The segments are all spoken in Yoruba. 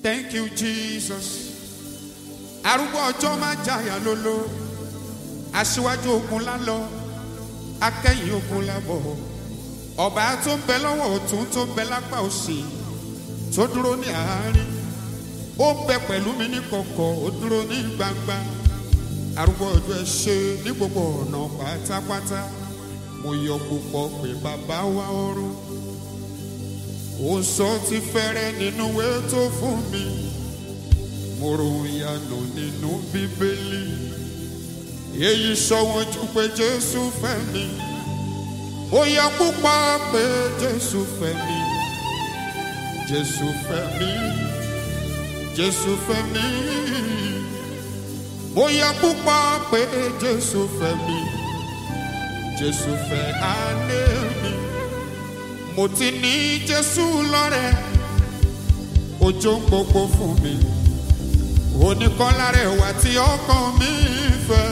Thank you, Jesus. Arúgbó ọjọ́ máa jàyà lólo. Aṣíwájú ogun lálọ. Akẹ́yìn ogun lábọ̀. Ọba tó ń bẹ lọ́wọ́ ọ̀tún tó ń bẹ lápá òsì. Tó dúró ní àárín. Ó ń bẹ pẹ̀lú mi ní kọ̀kọ̀, ó dúró ní gbangba. Arúgbó ọjọ́ ẹ ṣe ní gbogbo ọ̀nà pátápátá. Mo yọ púpọ̀ pé bàbá wa ọ̀run ó sọ ti fẹ́rẹ́ nínú ìwé tó fún mi mo ròyìn ìyanu nínú bíbélì èyí sọ wọn jù pé jésù fẹ́ mi ó yẹ púpọ̀ pé jésù fẹ́ mi jésù fẹ́ mi jésù fẹ́ mi ó yẹ púpọ̀ pé jésù fẹ́ mi jésù fẹ́ alẹ́ mi mo ti ní jésù lọ́rẹ̀ ojú gbogbo fún mi oníkọ́lá rẹ̀ wá tí ọkàn mi fẹ́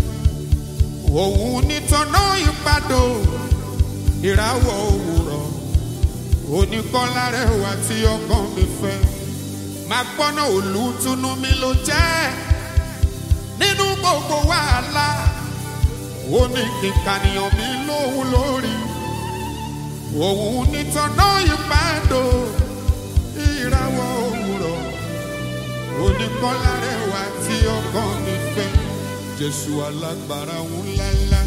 òun nítọ́nà ìpàdó ìràwọ̀ òwúrọ̀ oníkọ́lá rẹ̀ wá tí ọkàn mi fẹ́ máa gbọ́nà olùtùnú mi ló jẹ́ nínú gbogbo wàhálà ó ní kíkànìyàn mi lóhùn lórí òun nítọ́nà ìpàdó ìràwọ̀ òwúrọ̀ oníkọ́lá rẹ̀ wá tí ọkàn mi fẹ́ jésù alágbára ńláńlá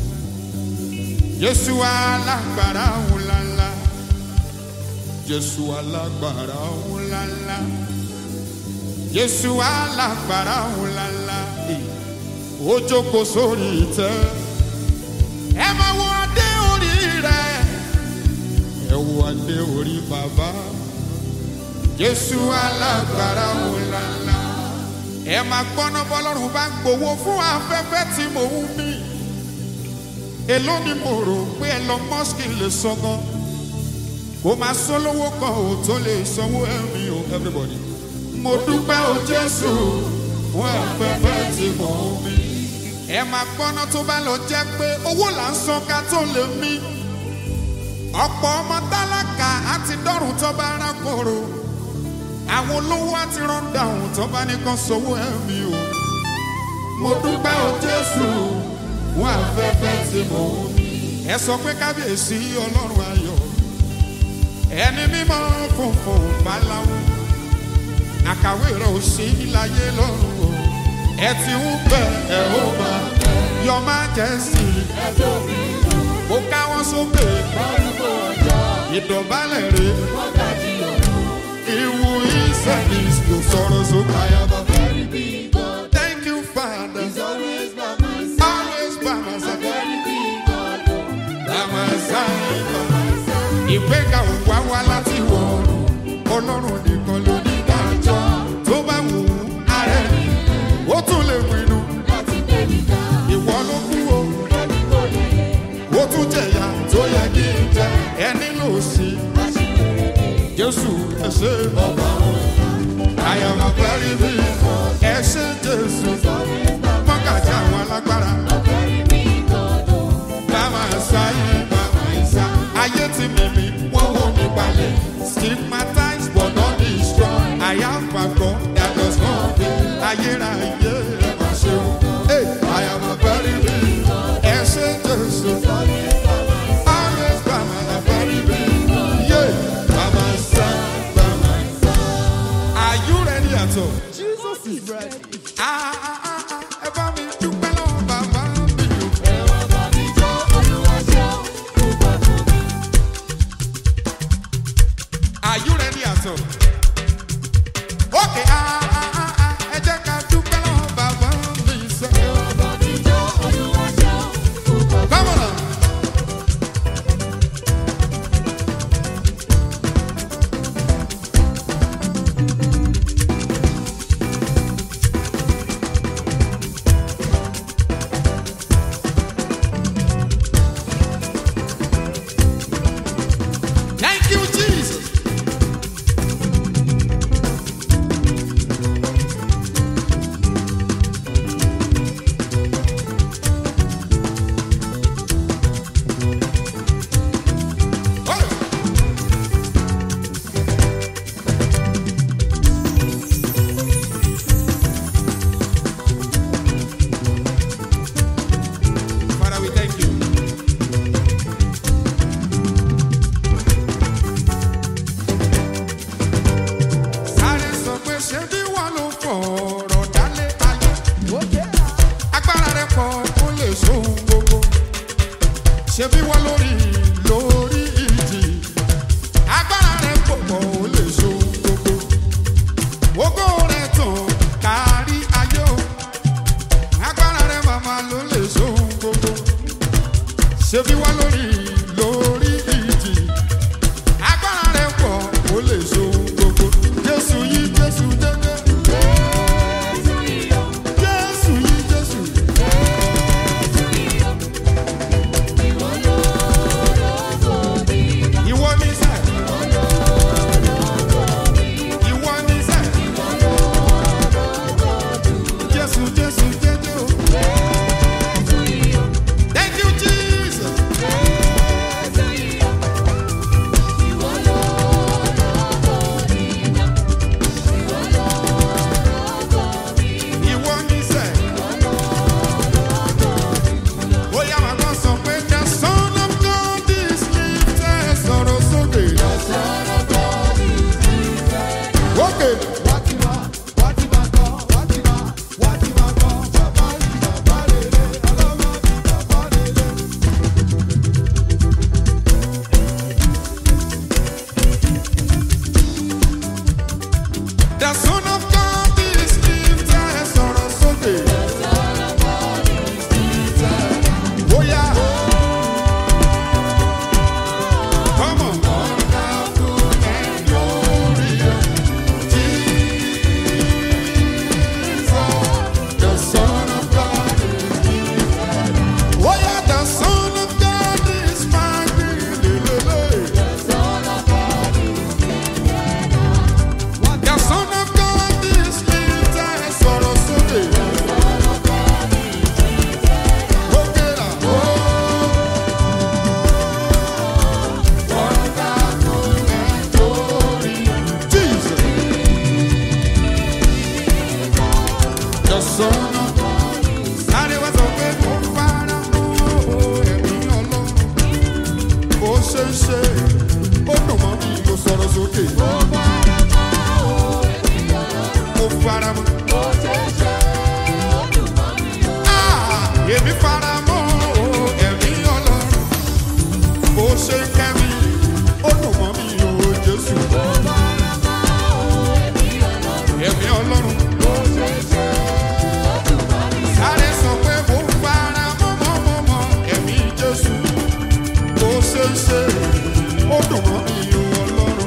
jésù alágbára ńláńlá jésù alágbára ńláńlá jésù alágbára ńláńlá ó jókòó sórí ìtẹ́ ẹ máa wọ adé orí rẹ̀ ẹ wo adé orí bàbá jésù alágbára ńláńlá ẹ máa gbọ́ná bọ́lọ́run bá ń gbowó fún afẹ́fẹ́ tí mò ń mí èló ni mo rò pé Elon Musk lè sọ gan kó máa sọ lówó kan ò tó lè sanwó ẹ̀mí o everybody mo dúpẹ́ o jésù fún afẹ́fẹ́ tí mò ń mí ẹ máa gbọ́ná tó bá lọ jẹ́ pé owó là ń san ká tó lè mí ọ̀pọ̀ ọmọ tálákà àti dọ́rùn tó bá rákòrò àwọn olówó àti rọ́ndàùn tó bá nìkan sọ́wọ́ ẹ̀mí o. mo dúpẹ́ o jésù fún afẹ́fẹ́ tí mo ní. ẹ sọ pé kábíyèsí ọlọ́run ayọ̀ ẹni mímọ́ funfun báláwo àkàwé rẹ̀ ò sí láyé lọ́run o. ẹ ti ń bẹ̀ ẹ̀ ó máa yọ máa jẹ́ sí i. mo káwọ́ sókè ìdọ̀bálẹ̀ rẹ̀ ìwù ìsẹ̀lẹ̀ kò sọ̀rọ̀ sókè. I am a very big God. Thank you, Father. He's always by my side. Always by my side. Very big God. oh, By my side. by my side. Ìgbéga ò wá wá láti wọ̀ ọlọ́run nìkan ló ní dájọ́ tó bá wù ú ààrẹ ó tún lè pinnu Láti gbé mi ga, ìwọ ló kú o ẹni kò lè yẹ. ó tún jẹ̀yà tó yẹ kí n jẹ ẹni lò sí Aṣíwèrè mi, Jésù ẹ ṣé ọba òun. I am a very big ẹ ṣé Jésù He's always by my mọ́kàjà àwọn alágbára. A very big God. oh, Bàbá sáyé bàbá ìsá. Ayé ti mímí, wọ́n wò mí balẹ̀. Stigmatized but not destroyed. I have a God that does not fail. Ayérayé ẹ máa ṣe o. Hey, I am a very big ẹ ṣe Jésù. Always by my side. Always bàbá a very big. Yeah, bàbá sá bàbá ìsá. Are you ready at all? Jesus is ready. Ah, ah, ah, ah, ẹ bá mi dúpẹ́ lọ́wọ́ bàbá mi o. Ẹ̀rọ bá mi jó Olúwa ṣeun, púpọ̀ fún mi. Are you ready at all? Okay, ah, ah, ah, ah, ẹ jẹ́ ká dúpẹ́ lọ́wọ́ bàbá mi sọ. Ẹ̀rọ bá mi jó Olúwa ṣeun, púpọ̀ fún mi. Come on. Thank you, Jesus. The son of God is lifted sọ̀rọ̀ sókè. Bóyá. Come on. Wonderful and glorious Jesus, the Son of God is lifted. Oh yeah, the Son of God is mighty. The Son of God is lifted. Sọ̀rọ̀ sókè. Òkè là. Jesus. The Son of God. Sáré wá sọ pé mo fara mọ́ ẹ̀mí ọlọ́run. Bó ṣe ń ṣe, ó dùn mọ́ mi, mo sọ̀rọ̀ sókè. Mo fara mọ́. Ah, Èmi fara mọ́ ẹ̀mí ọlọ́run. Bó ṣe ń kẹ́ mi, ó dùn mọ́ mi, o Jésù. Ẹ̀mí ọlọ́run. Sáré sọ pé mo fara mọ́ mọ́ mọ́ mọ́ ẹ̀mí Jésù. Bó ṣe ń ṣe, ó dùn mọ́ mi o Ọlọ́run.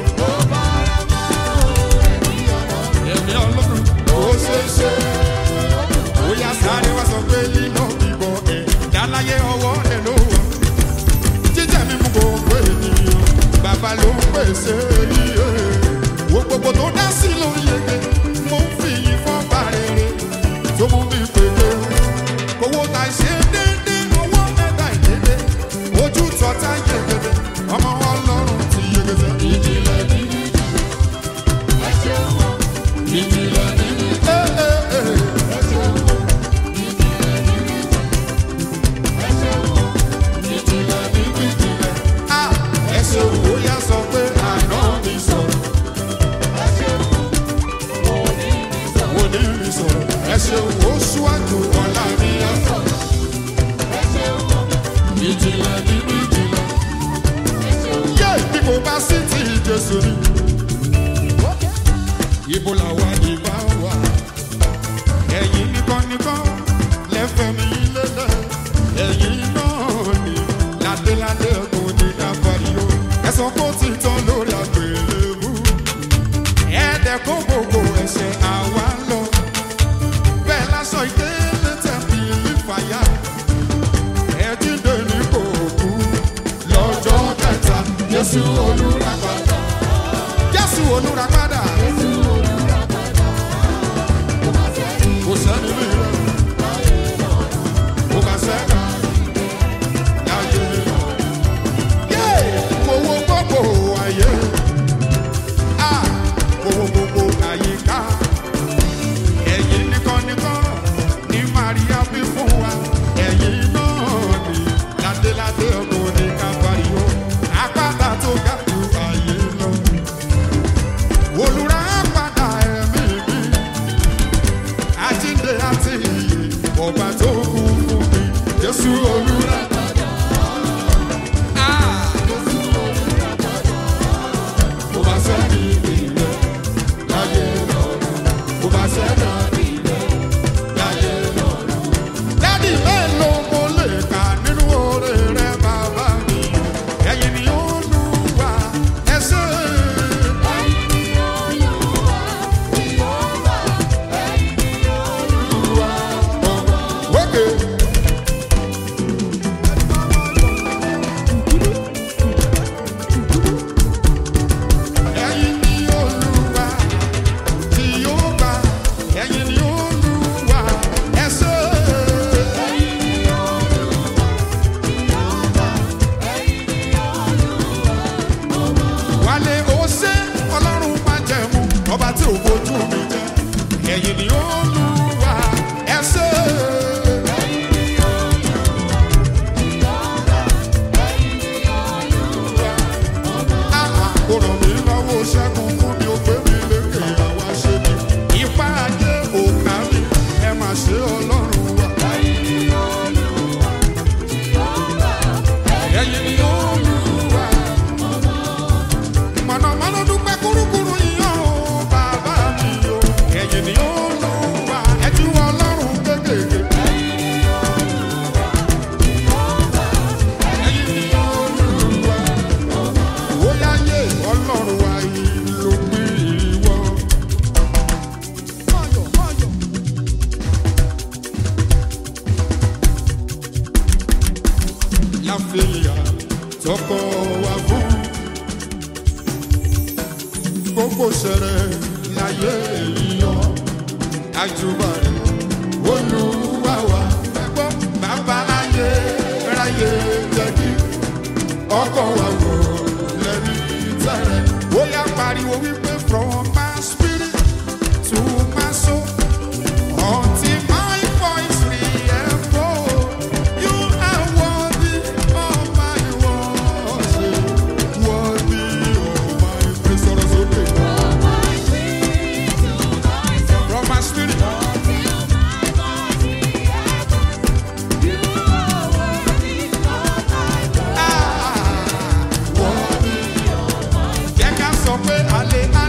Ẹ̀mí Ọlọ́run. Bó ṣe ń ṣe, ó yá sáré wá sọ pé lílọ bíbọ ẹ̀ dáláyé ọwọ́ rẹ̀ ló wà. Jíjẹ́ mi mú gbogbo ènìyàn, bàbá ló ń pèsè iye. Wo gbogbo tó dá sí ló ń yege, mo ń fi yín fọ́ bá rere tó mú mi pèlè. Owó ta ṣe déédé, owó mẹ́ta ìdédé. Ojú tọ́ta yegede, ọmọ ọlọ́run ti yegede. Ìjìnlẹ̀ nínú ìjìnlẹ̀ nínú. Ẹ ẹ ẹ. Ìjìnlẹ̀ nínú ìjìnlẹ̀. À ẹ ṣe òwò yá sọ pé àná mi sọ̀rọ̀. Òní mi sọ̀rọ̀. Ẹ ṣe òwò ṣíwájú ọ̀la mi yá sọ̀rọ̀. Ìjìnlẹ̀ nínú ìjìnlẹ̀. Yé bí mo bá sí ti Jésù ni. Ibo làwa ìbá wà? Ẹ̀yin nìkan nìkan lẹ́fẹ̀ẹ́ mi lélẹ̀. Ẹ̀yin náà ni ládéládé ọkùn ní Káfáríó. Ẹ̀sán kó ti tán lórí àgbélébú. Ẹ̀ẹ́dẹ̀ kó gbogbo ẹ̀ṣẹ̀ àwa lọ. Bẹ́ẹ̀ lásán ìdílé tẹ̀lé ìfàyà. Ẹ̀jídé ní kò kú lọ́jọ́ kẹta. Jésù olùràpadà. Jésù olùràpadà. Kò sẹ́ni bí rẹ̀. Kò bá sẹ́ni. Láyé. Yé! Mo wo gbogbo ayé. Ah! Mo wo gbogbo àyíká. Ẹ̀yin nìkan nìkan ní Màríà bí fún wa. Ẹ̀yin náà ni ládéládé ọkùnrin ní Káfáríó. Àpáta tó ga jù ayé lọ. Olùrà padà ẹ̀mí mi. Àjíǹde àti ìyè ọba tó kú fún mi. Jésù olùrà padà. Ah! Mo bá sẹ́ni ìrẹ̀ láyé lọ́rùn. Mo bá sẹ́ni ìrẹ̀ láyé lọ́rùn. Dádì mélòó mo lè kà nínú oore rẹ bàbá mi? Ẹ̀yin ni ó lù wá ẹsẹ̀. Okay. Ẹ̀yin ni Olúwa tí yóò gbà. Ẹ̀yin ni Olúwa ẹ ṣé. Wálé ó ṣe Ọlọ́run máa jẹ̀mú ọba tí ò fojú mi jẹ. Ẹ̀yin ni Olúwa ẹ ṣé. Àà, kò ràn mí lọ́wọ́ ṣẹ́gun fún mi ó gbé mi lékè àwa ṣe mi. Ipá ajé òkà mi ẹ máa ṣe Ọlọ́run wa. Ẹ̀yin ni Olúwa. Mọ̀nàmọ́ná dúpẹ́ kúrúkúrú yíyan o, bàbá mi o. ló pín ìwọ. Ayọ̀, ayọ̀. láfíà tọkọ wa fún gbogbo sẹrẹ láyé èèyàn àjùbà rẹ olúwa wa ẹgbọ́n bàbá ayé ráyé jẹ́kí ọkọ wa wò lẹ́rí tẹ̀rẹ̀ ó yá pariwo wípé from my spirit to my soul. Until my voice re-echoes, you are worthy of my worship, worthy of my praise. Sọ̀rọ̀ sókè. From my spirit, ah, worthy. Jẹ́ ká sọ pé ale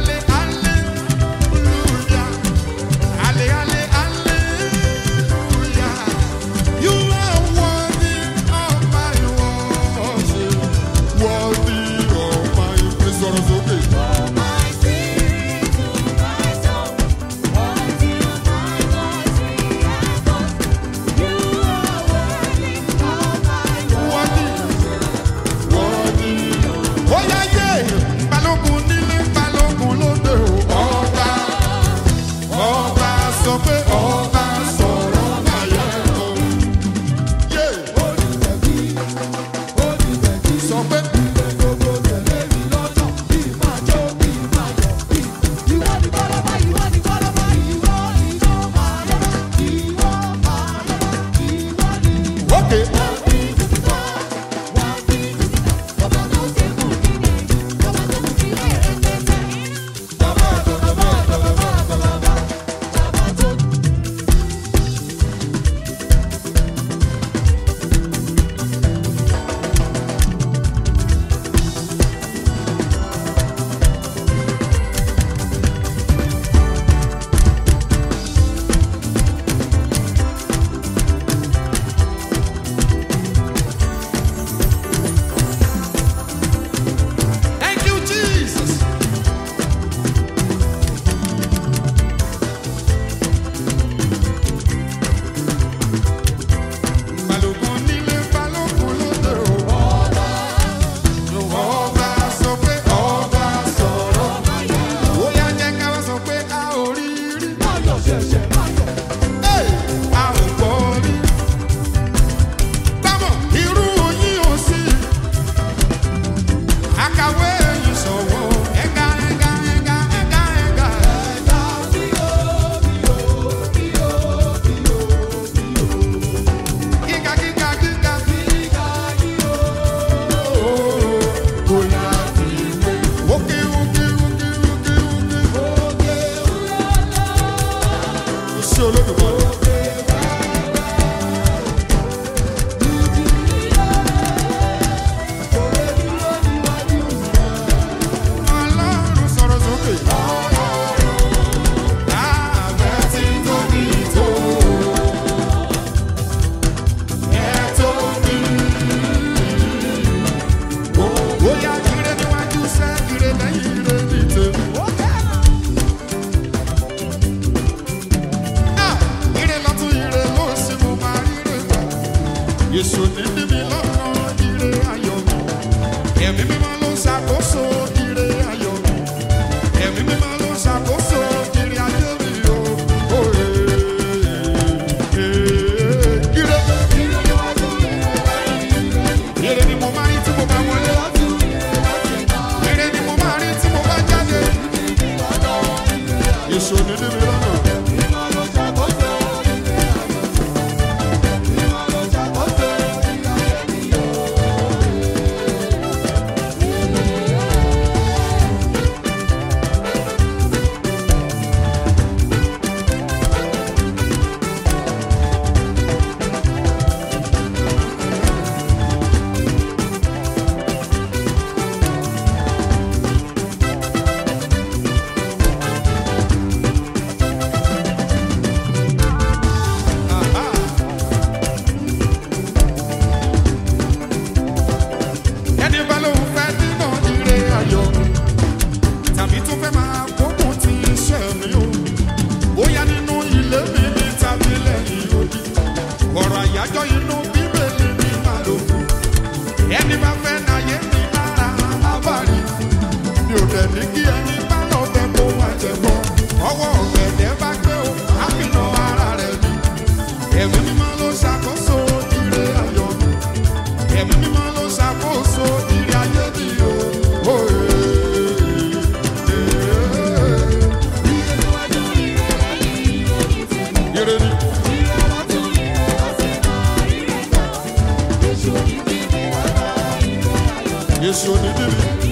ní kí ẹni bá lọ fẹ́ kó wá jẹ bọ́. Ọwọ́ ọ̀gẹ̀dẹ̀ bá gbé o, àfihàn ara rẹ̀ ni. Ẹ̀mí mímọ́ ló ṣàkóso ire ayọ̀ mi. Ẹ̀mí mímọ́ ló ṣàkóso ire ayé mi o. Oye. Ire ni. Yéṣu onídìrí.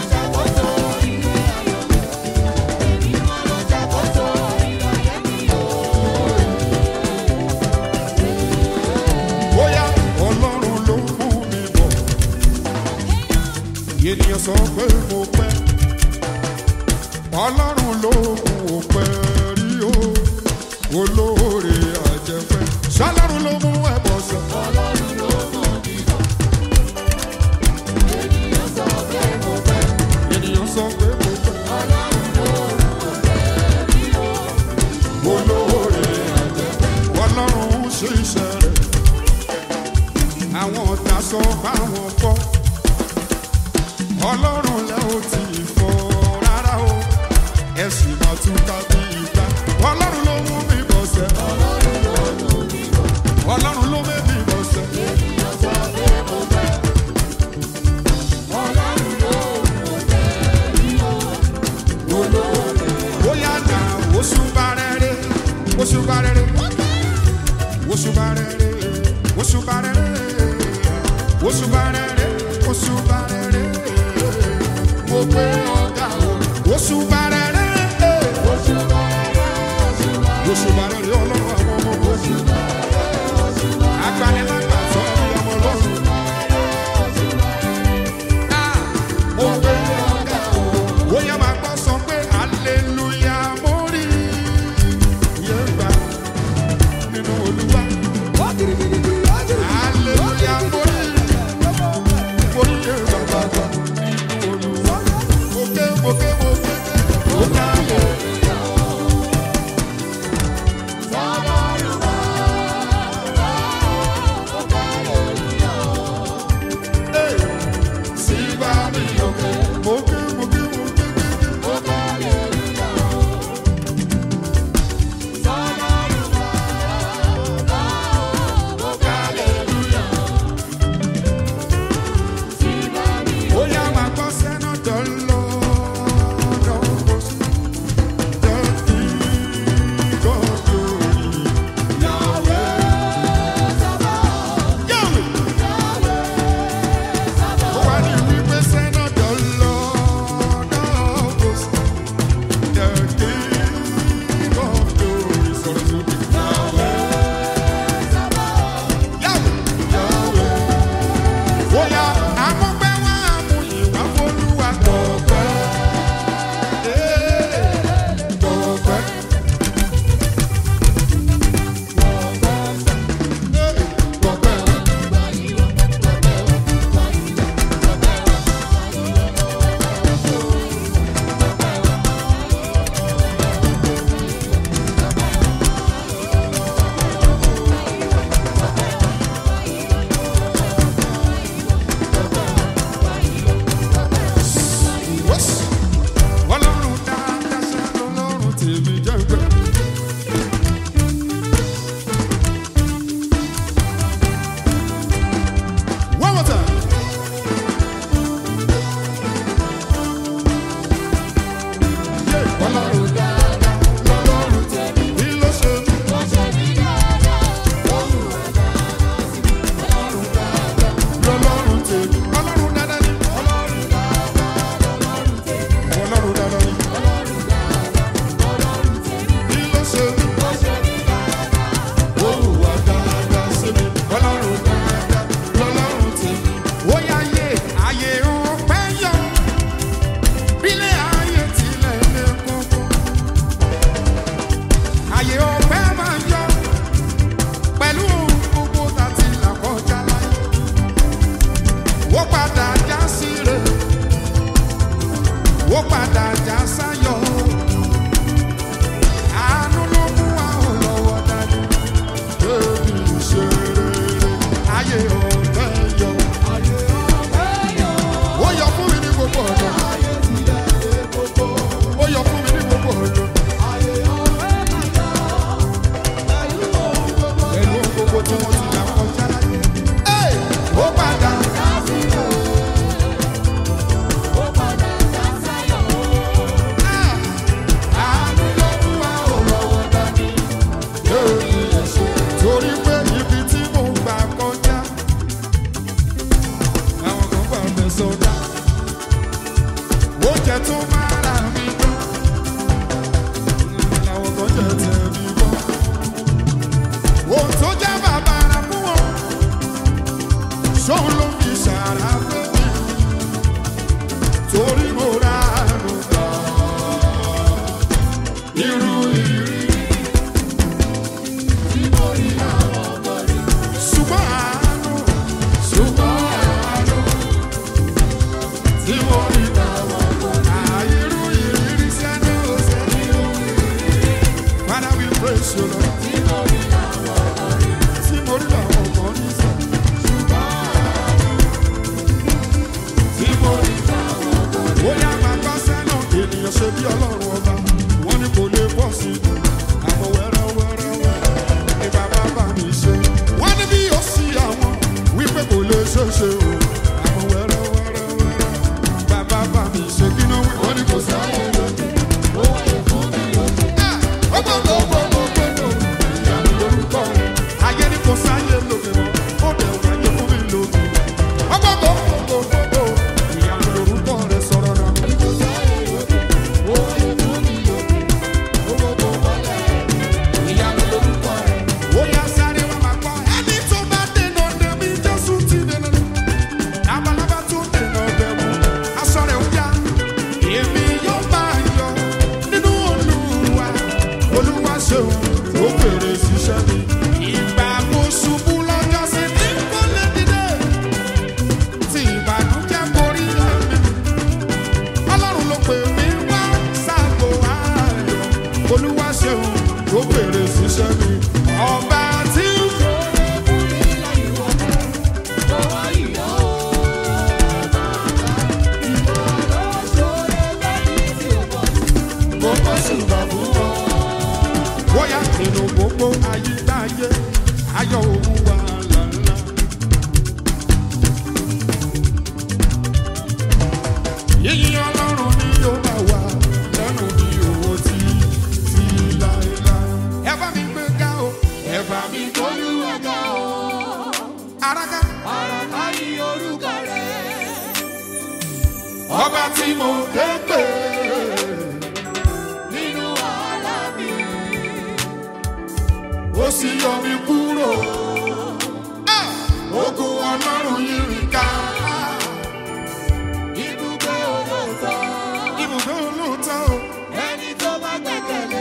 bóyá ọlọ́run ló mú mi bọ̀. ènìyàn sọ pé mo pẹ́ ọlọ́run ló mú o pẹ́ rí o olóore àjẹpẹ́ ṣọlọ́run ló mú ẹ̀bọ̀ sọ. ènìyàn sọ pé mo pẹ́ olóore àjẹpẹ́ ọlọ́run ń ṣe iṣẹ́ rẹ̀ àwọn ọ̀tá sọ báwọn fọ́ ọlọ́run lẹ́ ò tí ì fọ́ rárá o ẹ̀sìn máa tún ká bí ìgbà ọlọ́run ló mú mi bọ̀ sẹ́ ọlọ́run ló mú mi bọ̀ sẹ́ bóyá nà oṣù bá rẹ̀ rẹ̀ oṣù bá rẹ̀ rẹ̀ oṣù bá rẹ̀ rẹ̀ oṣù bá rẹ̀ rẹ̀ oṣù bá rẹ̀ rẹ̀ oṣù bá rẹ̀ rẹ̀ mo gbé ọ̀gá o oṣù bá rẹ̀ rẹ̀ oṣù bá rẹ̀ rẹ̀ ọlọ́run àwọn ọmọ oṣù agbanilágbà sọ ní ọmọ ọlọ́run Ah, mo gbé ọ̀gá o bóyá máa gbọ́ sọ pé hallelujah mo rí iye gbà nínú olúwa. Hallelujah, mo rí mo rí iye bàbá. irú ìrírí. tí mo rí àwọn ọmọ rí. ṣùgbọ́n àánú ṣùgbọ́n àánú tí mo rí àìrú ìrírí sẹ́nu ọ̀sẹ̀. Father, we praise you, Lord. tí mo rí àwọn ọmọ rí. Tí mo rí làwọn ọmọ ní sọ. Tí mo rí ó yá máa bá sẹ́nà ènìyàn ṣe bí ọlọ́run ọba. Wọ́n ní kò lè pọ̀ sí i. Àmọ́ wẹ́rẹ́ wẹ́rẹ́ wẹ́rẹ́ ni bàbá bá mi ṣe. Wọ́n ní bí ó sí àwọn wípé kò lè ṣe é ṣe o. Àmọ́ wẹ́rẹ́ wẹ́rẹ́ wẹ́rẹ́ bàbá bá mi ṣe kí náà wí. Wọ́n ní kò sáyé lóde. ó wáyé fún mi lóde. Ó gbọ́dọ̀ ó gbọ́dọ̀ ó gbọ́dọ̀ ìyanu lórúkọ rẹ̀. Ayé ní kò sáyé lóde mọ́, ó dẹ̀ wáyé fún mi lóde. Ó gbọ́dọ̀ ó gbọ́dọ̀ ó gbọ́dọ̀ ìyanu lórúkọ rẹ̀ sọ̀rọ̀ náà. kò sáyé lóde. ó wáyé fún mi lóde. ó gbogbo wọlé ìyanu lórúkọ rẹ̀. Ó yá sáré wá máa gbọ́. Ẹni tó bá dènà dè mí, Jésù ti dènà dè. Labalábá tó dènà dè mú, aṣọ rẹ̀ ó yá. Èmi yóò máa yọ̀ nínú Olúwa. Olúwa ṣeun ló fèrè ṣiṣẹ́ mi. Ìgbà mo ṣubú lọ́jọ́ sí ní kò lè dìde. Tí ìbànújẹ́ borí ẹ̀mí. Ọlọ́run ló pè mí wá sáàbò ayọ̀. Olúwa ṣeun ló fèrè ṣiṣẹ́ mi. Ọba tí ń Ṣoore fún mi lẹ́yìn wọlé. Lọ́wọ́ ìyá o. Ìwọ ló ṣoore lẹ́yìn tí o bọ̀ sí. Mo kọ́ ṣùgbọ́n fún wọn. bóyá nínú gbogbo ayídáyé ayọ̀ òun wà lálá. Yíyí ọlọ́run ni yóò máa wà lẹ́nu bí owó tí tí láéláé. Ẹ bá mi gbé ga o, ẹ bá mi gbó Olúwa ga o. araka. Àràká yí orúkọ rẹ̀. Ọba tí mo dé pè Nínú wàhálà mi. ó sì yọ mi kúrò. Ah! Ogun ọlọ́run yìí rí ká. Ibùgbé olóòótọ́. Ibùdó olóòótọ́ o. Ẹni tó bá gbẹ̀kẹ̀lé.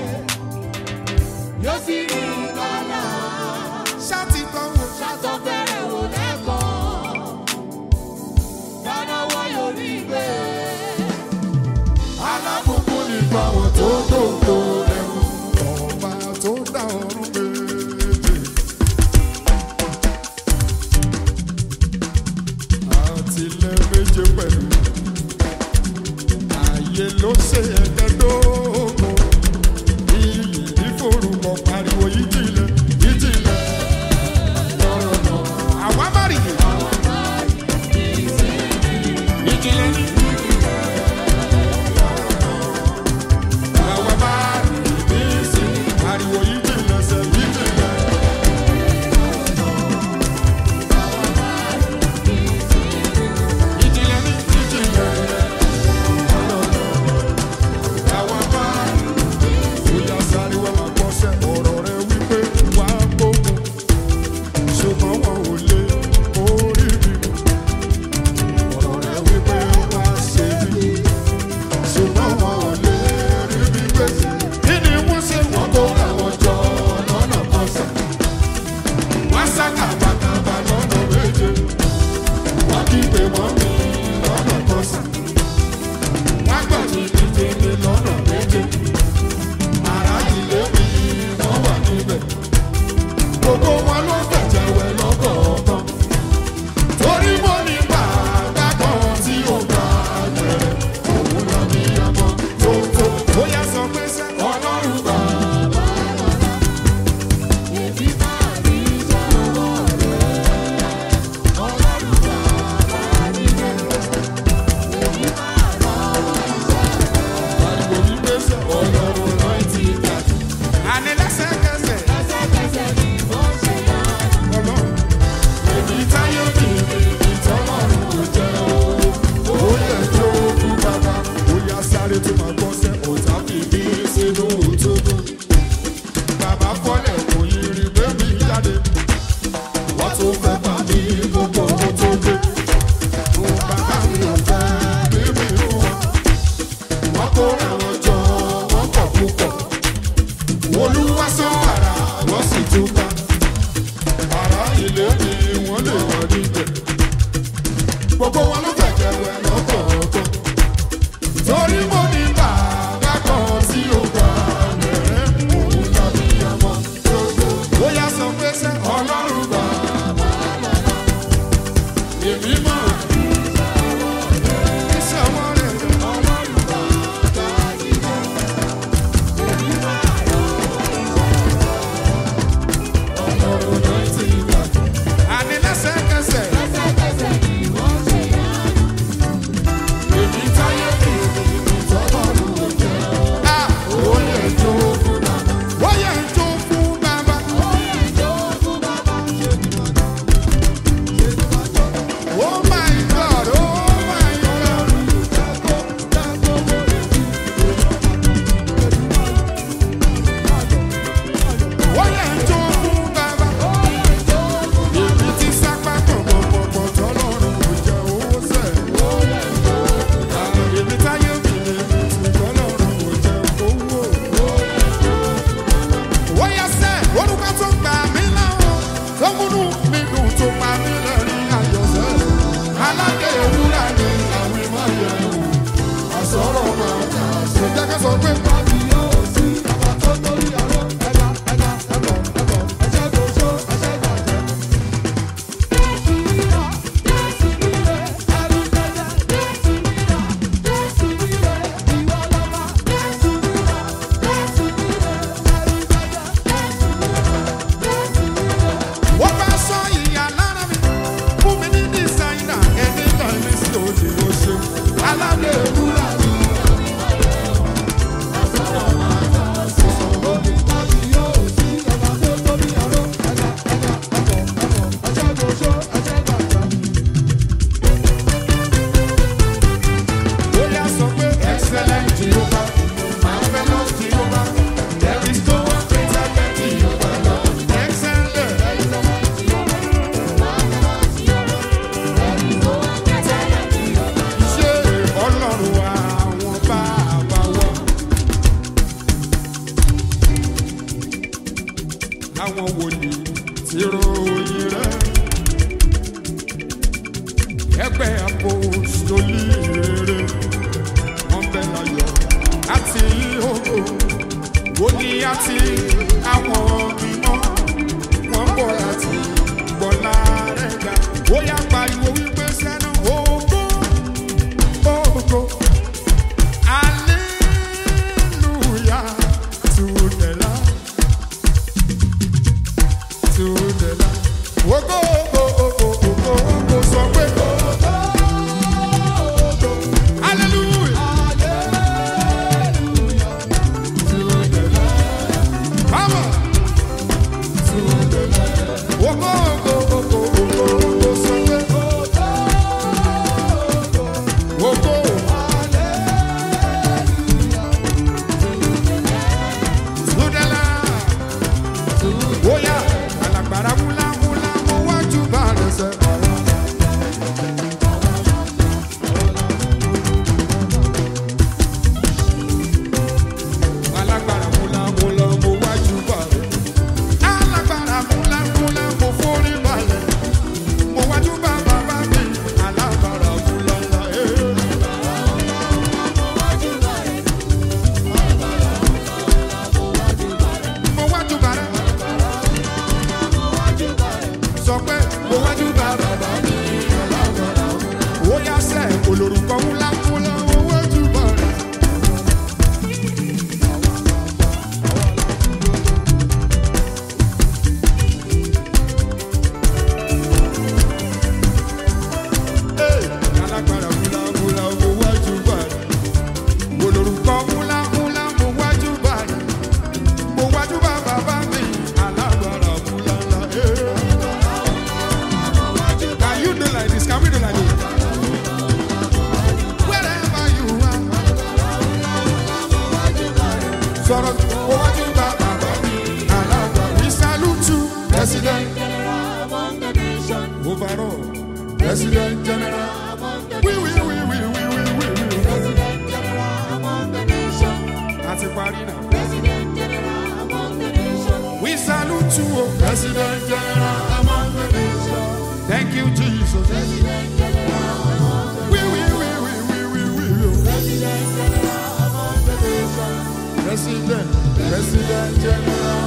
Yóò sì rí ìgbàlà. Ṣáàtì kan wò. Ṣàtọ̀ fẹ́rẹ̀ wò lẹ́kọ̀ọ́. Dánáwọ́ yóò rí gbé. alábùkún nípa wọn tó dòdò ẹ̀rù ọba tó dá ọ̀run méje. àtìlẹ̀ méje pẹ̀lú ààyè ló ṣe ẹ̀ẹ́dẹ́gbẹ̀dógún iyì ìforúkọ pariwo ìjìnlẹ̀ ìjìnlẹ̀ lọ́rọ̀ náà. àwa má rí i. ìjìnlẹ̀ ní. àwa má rí i bí sí ariwo ìjìnlẹ̀ sẹ́ ìjìnlẹ̀. ìjìnlẹ̀ ní ìjìnlẹ̀ àwa má rí i. Bóyá sáré wá máa gbọ́sẹ̀ ọ̀rọ̀ rẹ wípé pé wọ́n bá sọ ìyá lára mi fún mi ní dísáínà ẹni kan mi sí òde oṣù aládé ewúrà mi. Bóyá sọ pé excellent Jehovah, marvelous Jehovah, there is no one greater than Jehovah Lord. Excellent. ṣé ọlọ́run àwọn bàbá wa. àwọn wòlíì ti ròyìn rẹ̀ ẹgbẹ́ apostoli rere wọ́n bẹ láyọ̀ àti ògo wòlíì àti àwọn mímọ́ wọ́n bọ̀ láti gbọ́lá rẹ̀ ga ó yá pariwo wípé sẹ́nu ògo ògo hallelujah to the Lamb to the Lamb. Ògo ògo ògo ògo ògo sọ pé hallelujah to the Lamb. Come on. Ògo ògo ògo ògo ògo sọ pé ògo. Sudala. Oya, alagbara mula mula mo wájú bá rẹ̀ sẹ́. Alagbara mula mula mo wájú bá rẹ̀. Alagbara mula mula mo forí balẹ̀. Mo wájú bá bàbá mi. Alagbara mula la ee. Mo wájú bá rẹ̀. sọ pé mo wájú bá bàbá mi. ó yá sẹ́ olórúkọ ńlá ńlá mo wájú bá rẹ̀. Ee, alágbára ńlá ńlá mo wájú bá rẹ̀. olórúkọ ńlá ńlá mo wájú bá rẹ̀. mo wájú bá bàbá mi. alágbára ńlá ńlá. Ee. Can you do like this? Can we do like this? Wherever you are. Sọ̀rọ̀ owájú bá bàbá mi. Alága we salute you. President overall. President general. We we we we we we we we. Àti parí náà. We salute you, oh, President General among the nations. Thank you, Jesus. We, we, we, we, we, we, we, we. President, President General